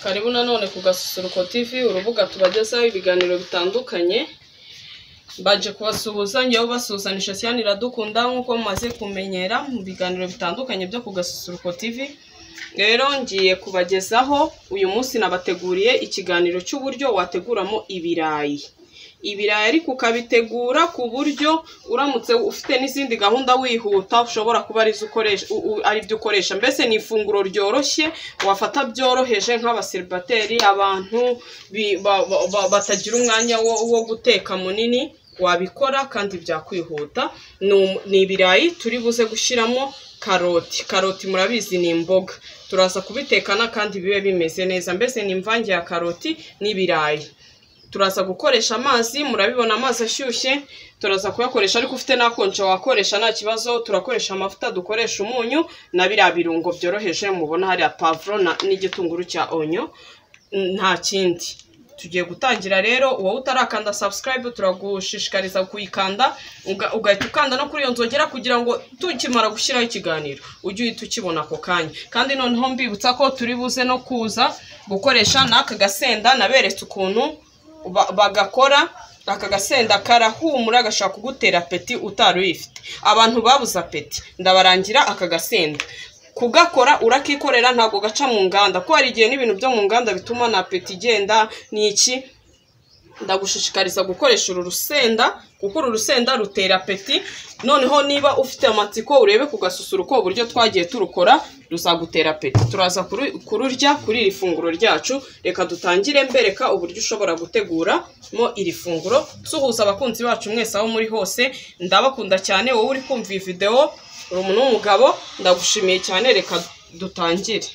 karibu nanone ku gasusuruko tv urubuga tubagezaho ibiganiro bitandukanye baje kubasuhuza njyewe ubasuhuzanisha siyani iradukunda nk'uko mumaze kumenyera mu biganiro bitandukanye byo ku gasusuruko tv rero ngiye kubagezaho uyu munsi nabateguriye ikiganiro cy'uburyo wateguramo ibirayi ibirayi ariko ukabitegura ku buryo uramutse ufite n'izindi gahunda wihuta ushobora kuba arizo ukoresha u- u- ari byo ukoresha mbese ni ifunguro ryoroshye wafata byoroheje nk'abaseribateri abantu bi- ba- ba- ba- batagira umwanya wo, wo guteka munini wabikora kandi byakwihuta ni um- ni ibirayi turi buze gushyiramo karoti karoti murabizi ni imboga turaza kubitekana kandi bibe bimeze neza mbese ni imvange ya karoti n'ibirayi turaza gukoresha amazi murabibona amazi ashyushye turaza kuyakoresha ariko ufite n'akonje wakoresha nta kibazo turakoresha amavuta dukoresha umunyu na biriya birungo byoroheje mubona hariya pavuro na- n'igitunguru cya onyo n- nta kindi tugiye gutangira rero wowe utarakanda subscribe turagushishikariza kuyikanda uga- ugahita ukanda no kuri iyo nzogera kugira ngo tukimara gushyiraho ikiganiro ujye uhita ukibona ako kanya kandi noneho mbibutsa ko turi buze no kuza gukoresha n'aka gasenda naberetse ukuntu ba- bagakora aka gasenda karahumura gashobora kugutera apeti utari uyifite abantu babuze apeti ndabarangira aka gasenda kugakora urakikorera ntabwo gaca mu nganda ko hari igihe n'ibintu byo mu nganda bituma na apeti igenda ni iki ndagushishikariza gukoresha uru rusenda kuko uru rusenda rutera apeti noneho niba ufite amatsiko urebe ku gasusuruko uburyo twagiye turukora ruzagutera apeti turaza kuru- kururya kuri iri funguro ryacu reka dutangire mbereka uburyo ushobora guteguramo iri funguro suhuza abakunzi bacu mwese aho muri hose ndabakunda cyane wowe uri kumva iyi videwo uri umuntu w'umugabo ndagushimiye cyane reka dutangire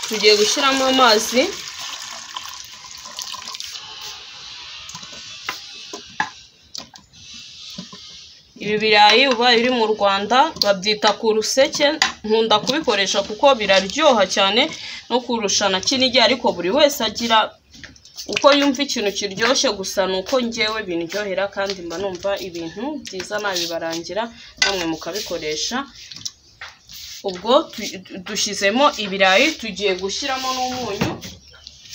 tugiye gushyiramo amazi ibi birayi uba biri mu rwanda babyita ku ruseke nkunda kubikoresha kuko biraryoha cyane no kurusha na kinigi ariko buri wese agira uko yumva ikintu kiryoshye gusa ni uko ngewe bindyohera kandi mba numva ibintu byiza nabibarangira namwe mukabikoresha ubwo tu- dushyizemo ibirayi tugiye gushyiramo n'umunyu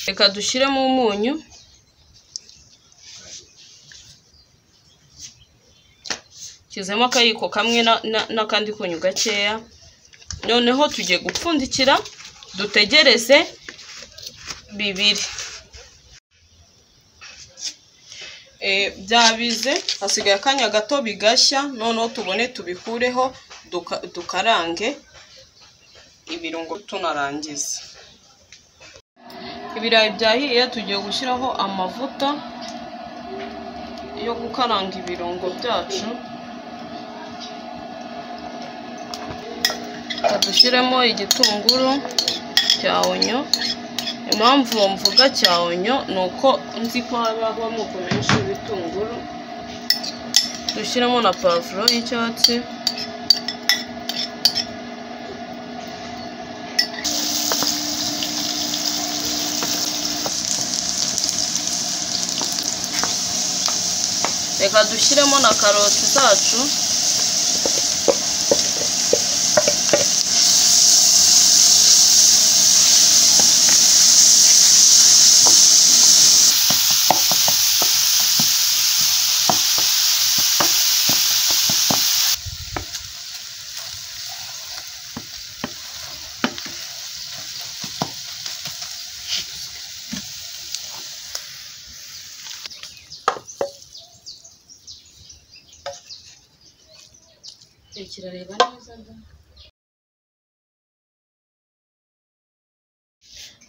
reka dushyiremo umunyu shyizemo akayiko kamwe na- na- n'akandi kunyu gakeya noneho tugiye gupfundikira dutegereze bibiri Eh, byabize hasigaye akanya gato bigashya noneho tubone tubikureho duka- dukarange ibirungo tunarangiza ibirayi byahiye tugiye gushyiraho amavuta yo gukaranga ibirungo byacu reka dushyiremo igitunguru cya onyo impamvu mvuga cya onyo ni uko nzi ko haba harimo amoko menshi y'ibitunguru dushyiremo na pavuro y'icyatsi reka dushyiremo na karoti zacu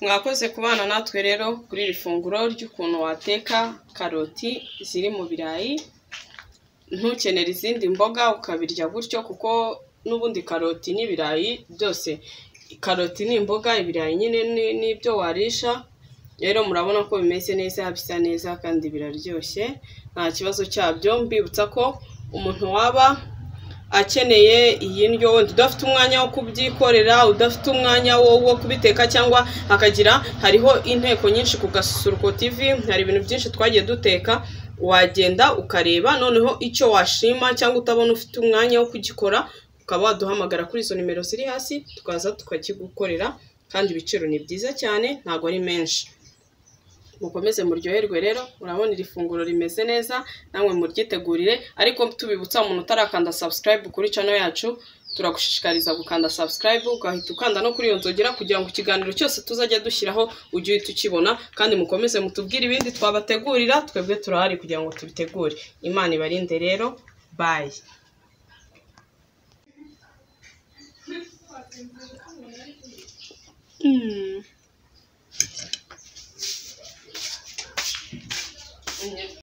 mwakoze kubana natwe rero kuri iri funguro ry'ukuntu wateka karoti ziri mu birayi ntukenera izindi mboga ukabirya gutyo kuko n'ubundi karoti n'ibirayi byose karoti ni imboga ibirayi nyine ni- ni ibyo warisha rero murabona ko bimeze neza bisa neza kandi biraryoshye nta kibazo cyabyo mbibutsa ko umuntu waba akeneye iyi ndyo wenda udafite umwanya wo kubyikorera udafite umwanya wo wo kubiteka cyangwa akagira hariho inteko nyinshi ku gasusuruko tv hari ibintu byinshi twagiye duteka wagenda ukareba noneho icyo washima cyangwa utabona ufite umwanya wo kugikora ukaba waduhamagara kuri izo nimero ziri hasi tukaza tukakigukorera kandi ibiciro ni byiza cyane ntabwo ari menshi mukomeze muryoherwe rero murabona iri funguro rimeze neza namwe muryitegurire ariko tubibutsa umuntu utarakanda subscribe kuri channel yacu turagushishikariza gukanda subscribe ugahita ukanda no kuri iyo nzogera kugira ngo ikiganiro cyose tuzajya dushyiraho ujye uhita ukibona kandi mukomeze mutubwire ibindi twabategurira twebwe turahari kugira ngo tubitegure imana ibarinde rero bayi Mm.